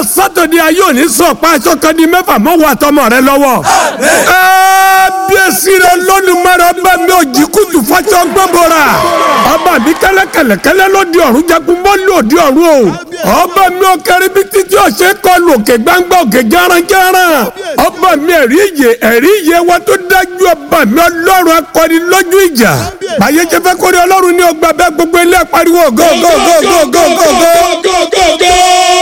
sátọ̀dé ayé òní sọ pa aṣọ kan di mẹ́fà mọ́wọ́ àtọmọ rẹ lọ́wọ́. kábíyèsí rẹ lónìmọ̀rẹ́ ọba mi ò jí kùtù fọ́ṣọ gbọ́bọ̀ra. ọba mi kẹ́lẹ́kẹ́lẹ́kẹ́lẹ́ ló di ọ̀run jagun mọ́ lò di ọ̀run o. ọba mi ò kẹrin bí títí ọ̀sẹ̀ kọlu òkè gbangba òkè jẹ́ranjẹ́ran. ọba mi ẹ̀rí ìyè ẹ̀rí ìyè wa tó dájú ọba mi ọlọ́run akọni lójú ìjà. báyé jẹ́ fẹ́ kórè ọlọ́run ní ọgbà bẹ́ẹ̀ gbogbo ilé pariwo go go go go go go go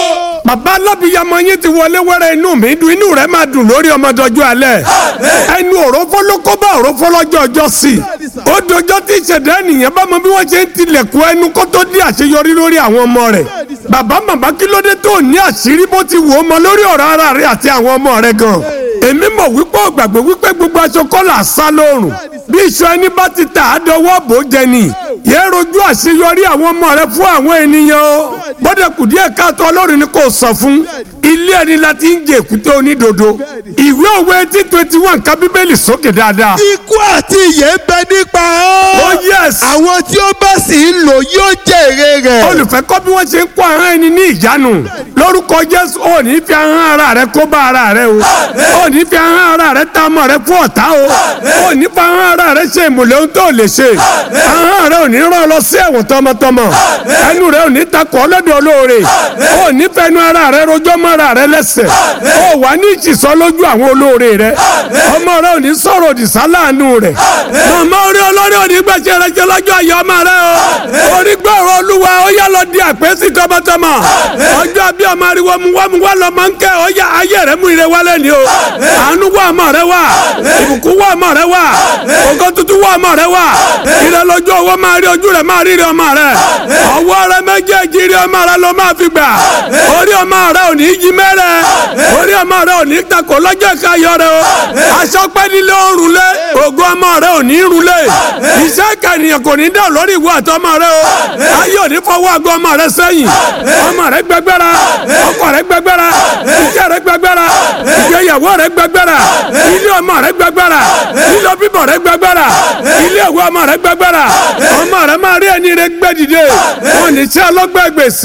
bàbá alábìyamọ yín ti wọlé wẹrẹ inú mi dùn inú rẹ máa dùn lórí ọmọdọjọ alẹ́ ẹnu òrófó ló kó bá òrófó lọ́jọ́ ọjọ́ sí i ó dojọ́ tí ìṣẹ̀dá ènìyàn bá mọ bí wọ́n ṣe ń tilẹ̀kùn ẹnu kó tó di àṣeyọrí lórí àwọn ọmọ rẹ̀ bàbá màmá kí ló dé tó ní àṣírí bó ti wò ó mọ lórí ọ̀rọ̀ ara rẹ̀ àti àwọn ọmọ rẹ̀ gan èmi mọ̀ wípé ó gbàgbé wípé gbogbo aṣọ kọ́là sá lóòrùn bí iṣu ẹni bá ti tà á dọwọ́ bò ó jẹ ni yẹ rojú àṣeyọrí àwọn ọmọ rẹ fún àwọn ènìyàn o bọ́dẹ̀ kù díẹ̀ káàtó ọlọ́run ni kò sọ fún ilé ẹni la ti ń jẹ èkúté onídodo ìwé òwe eighteen twenty one ká bíbélì sókè dáadáa. ikú àti ìyè ń bẹ nípa ọ́. oh yes. àwọn tí ó bá sì ń lò yóò jèrè rẹ̀. olùfẹ́ kọ́ bí wọ́n ṣe ń kó ahọ́n ẹni ní ìjánu lórúkọ jésù ò ní fi ahọ́n ara rẹ kó bá ara rẹ o ò ní fi ahọ́n ara rẹ ta ọmọ rẹ fún ọ̀tá o ò ní fi ahọ́n ara rẹ ṣe ìmùlẹ̀ ohun tó lè ṣe ahọ́n rẹ ò ní rán ọ lọ sí ẹ̀wọ̀n tọmọtọmọ ẹnu rẹ ò ní takọ̀ ọlọ́dọ̀ olóore ò ní fẹnu ara rẹ rojọ́ mọ́ ara rẹ lẹ́sẹ̀ ò wà ní ìtìsọ́ lójú àwọn olóore rẹ ọmọ rẹ ò ní sọ̀rọ̀ òdì sáláàánú rẹ màmá orí olórí ò ní gbèsè rẹ jẹ lọ́jọ́ ayé ọmọ rẹ o orí gbọ́rọ̀ olúwa ó yá lọ di àpèsè tọmọtọmọ ọjọ́ bí ọmọ ariwo mu wá mu wá lọ máa ń kẹ́ ọ yá ayé rẹ mú ire wálé ni o àánú wá ọmọ rẹ wá ìbùkún wá ọmọ rẹ wá ògo tuntun wá ọmọ rẹ wá ire lójú owó máa rí ojú rẹ máa rí ire ọmọ rẹ ọwọ́ rẹ méjèèjì rí ọmọ rẹ ló máa fi gbà orí ọmọ rẹ ò ní í jí mẹ́rẹ̀ orí ọmọ rẹ ò ní í takò lọ́jọ́ ìkayọ̀ rẹ o aṣọ pẹ́ nílé òrùn lé ògo ọmọ rẹ ò ní í rùn lé iṣẹ́ kànìyàn kò ní dá lórí ìwọ àtọmọ rẹ o ayé ò ní fọwọ́ àgọ́ ọmọ rẹ sẹ́yìn ọmọ rẹ gbẹgbẹ́ra ọkọ rẹ gbẹgbẹ́ra iṣẹ́ rẹ gbẹgbẹ́ra ìgbéyàwó rẹ gbẹgbẹ́ra ilé ọmọ rẹ gbẹgbẹ́ra ilé bíbọ̀ rẹ gbẹgbẹ́ra ilé ìwé ọmọ rẹ gbẹgbẹ́ra ọmọ rẹ máa rí ẹni rẹ gbẹ́dìde wọn ní sí ọlọ́gbẹ́ gbèsè